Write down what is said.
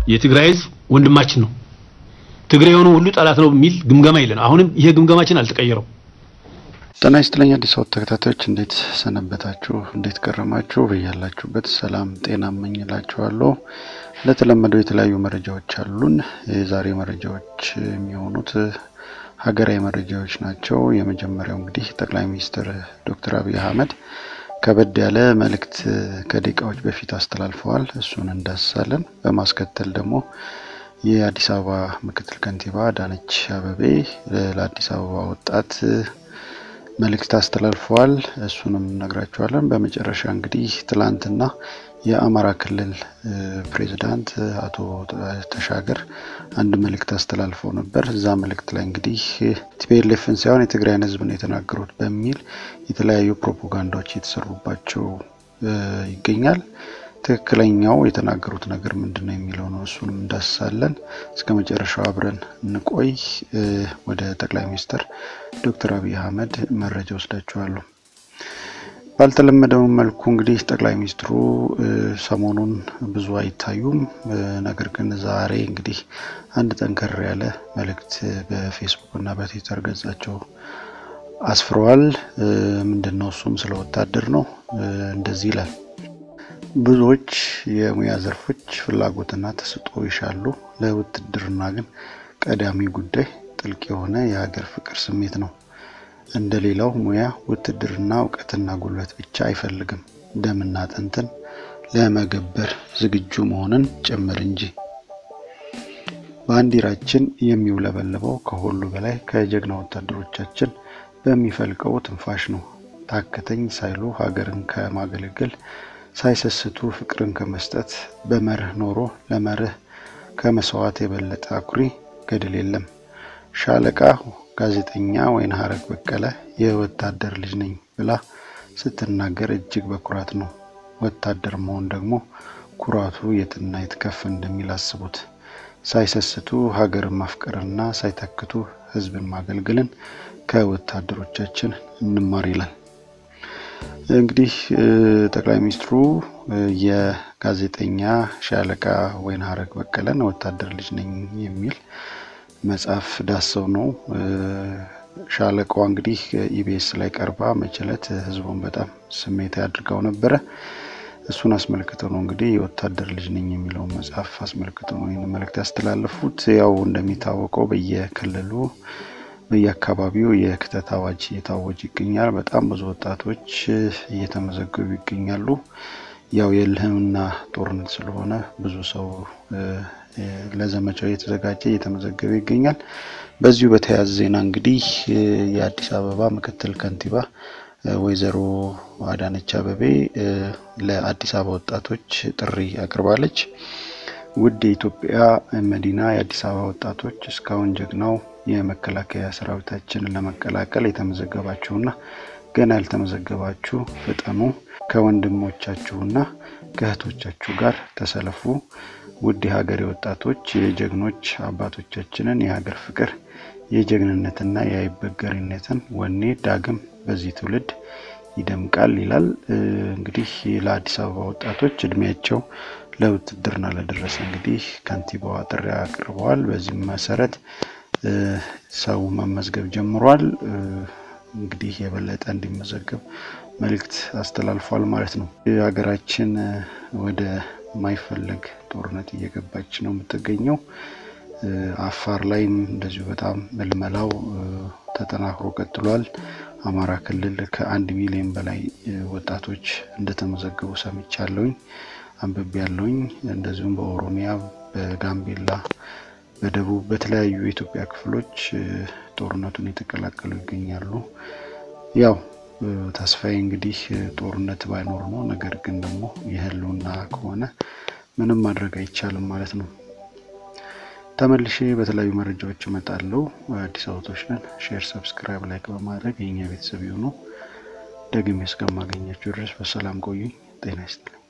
የትግራይ ህዝብ ወንድማችን ነው፣ ትግራይ የሆነ ሁሉ ጠላት ነው የሚል ግምገማ የለን። አሁንም ይሄ ግምገማችን አልተቀየረው። ጤና ይስጥልኝ አዲስ አበባ ተከታታዮች እንዴት ሰነበታችሁ? እንዴት ከረማችሁ? በያላችሁበት ሰላም ጤና እመኝላችኋለሁ። እንደተለመደው የተለያዩ መረጃዎች አሉን። የዛሬ መረጃዎች የሚሆኑት ሀገራዊ መረጃዎች ናቸው። የመጀመሪያው እንግዲህ ጠቅላይ ሚኒስትር ዶክተር አብይ አህመድ ከበድ ያለ መልእክት ከደቂቃዎች በፊት አስተላልፈዋል። እሱን እንዳስሳለን። በማስከተል ደግሞ የአዲስ አበባ ምክትል ከንቲባ አዳነች አበቤ ለአዲስ አበባ ወጣት መልእክት አስተላልፈዋል። እሱንም እነግራችኋለን። በመጨረሻ እንግዲህ ትላንትና የአማራ ክልል ፕሬዚዳንት አቶ ተሻገር አንድ መልእክት አስተላልፈው ነበር። እዛ መልእክት ላይ እንግዲህ ቲፒኤልኤፍን ሳይሆን የትግራይን ሕዝብ ነው የተናገሩት በሚል የተለያዩ ፕሮፓጋንዳዎች እየተሰሩባቸው ይገኛል። ትክክለኛው የተናገሩት ነገር ምንድን ነው የሚለው ነው። እሱንም እንዳስሳለን። እስከ መጨረሻው አብረን እንቆይ። ወደ ጠቅላይ ሚኒስትር ዶክተር አብይ አህመድ መረጃ ወስዳችኋለሁ። ባልተለመደው መልኩ እንግዲህ ጠቅላይ ሚኒስትሩ ሰሞኑን ብዙ አይታዩም። ነገር ግን ዛሬ እንግዲህ አንድ ጠንከር ያለ መልእክት በፌስቡክ እና በትዊተር ገጻቸው አስፍረዋል። ምንድን ነው እሱም ስለ ወታደር ነው። እንደዚህ ይላል። ብዙዎች የሙያ ዘርፎች ፍላጎትና ተሰጥኦ ይሻሉ። ለውትድርና ግን ቀዳሚ ጉዳይ ጥልቅ የሆነ የሀገር ፍቅር ስሜት ነው። እንደ ሌላው ሙያ ውትድርና እውቀትና ጉልበት ብቻ አይፈልግም፣ ደምና አጥንትን ለመገበር ዝግጁ መሆንን ጭምር እንጂ። ባንዲራችን የሚውለበለበው ከሁሉ በላይ ከጀግና ወታደሮቻችን በሚፈልቀው ትንፋሽ ነው። ታከተኝ ሳይሉ ሀገርን ከማገለገል ሳይሰስቱ ፍቅርን ከመስጠት በመርህ ኖሮ ለመርህ ከመስዋዕት የበለጠ አኩሪ ገድል የለም። ሻለቃ ጋዜጠኛ ወይንሀረግ በቀለ የወታደር ልጅ ነኝ ብላ ስትናገር እጅግ በኩራት ነው። ወታደር መሆን ደግሞ ኩራቱ የትና የት ከፍ እንደሚል አስቡት። ሳይሰስቱ ሀገርን ማፍቀርና ሳይተክቱ ሕዝብን ማገልገልን ከወታደሮቻችን እንማር ይላል። እንግዲህ ጠቅላይ ሚኒስትሩ የጋዜጠኛ ሻለቃ ወይንሀረግ በቀለን ወታደር ልጅ ነኝ የሚል መጽሐፍ ዳሰው ነው። ሻለቃዋ እንግዲህ ኢቢኤስ ላይ ቀርባ መችለት ህዝቡን በጣም ስሜታዊ አድርገው ነበረ። እሱን አስመልክተው ነው እንግዲህ የወታደር ልጅ ነኝ የሚለውን መጽሐፍ አስመልክተው ነው ይህን መልእክት ያስተላለፉት። ያው እንደሚታወቀው በየክልሉ በየአካባቢው የክተት አዋጅ እየታወጀ ይገኛል። በጣም ብዙ ወጣቶች እየተመዘገቡ ይገኛሉ። ያው የልህምና ጦርነት ስለሆነ ብዙ ሰው ለዘመቻው እየተዘጋጀ እየተመዘገበ ይገኛል። በዚሁ በተያያዘ ዜና እንግዲህ የአዲስ አበባ ምክትል ከንቲባ ወይዘሮ አዳነች አበቤ ለአዲስ አበባ ወጣቶች ጥሪ አቅርባለች። ውድ የኢትዮጵያ መዲና የአዲስ አበባ ወጣቶች እስካሁን ጀግናው የመከላከያ ሰራዊታችንን ለመቀላቀል የተመዘገባችሁና ገና ያልተመዘገባችሁ ፍጠኑ። ከወንድሞቻችሁና ከእህቶቻችሁ ጋር ተሰለፉ። ውድ የሀገሬ ወጣቶች የጀግኖች አባቶቻችንን የሀገር ፍቅር የጀግንነትና የአይበገሪነትን ወኔ ዳግም በዚህ ትውልድ ይደምቃል ይላል። እንግዲህ ለአዲስ አበባ ወጣቶች እድሜያቸው ለውትድርና ለደረሰ እንግዲህ ከንቲባዋ ጥሪ አቅርበዋል። በዚህም መሰረት ሰው መመዝገብ ጀምሯል። እንግዲህ የበለጠ እንዲመዘገብ መልእክት አስተላልፏል ማለት ነው። ሀገራችን ወደ ማይፈለግ ጦርነት እየገባች ነው የምትገኘው። አፋር ላይም እንደዚሁ በጣም ምልመላው ተጠናክሮ ቀጥሏል። አማራ ክልል ከአንድ ሚሊዮን በላይ ወጣቶች እንደተመዘገቡ ሰምቻለሁኝ፣ አንብቤ ያለውኝ። እንደዚሁም በኦሮሚያ፣ በጋምቤላ፣ በደቡብ በተለያዩ የኢትዮጵያ ክፍሎች ጦርነቱን የተቀላቀሉ ይገኛሉ። ያው ተስፋዬ እንግዲህ ጦርነት ባይኖር ነው። ነገር ግን ደግሞ የህልውና ከሆነ ምንም ማድረግ አይቻልም ማለት ነው። ተመልሼ በተለያዩ መረጃዎች እመጣለሁ። አዲስ አበቦች ነን። ሼር፣ ሰብስክራይብ፣ ላይክ በማድረግ የኛ ቤተሰብ የሆኑ ደግሜ እስከማገኛችሁ ድረስ በሰላም ቆዩኝ። ጤና ይስጥልኝ።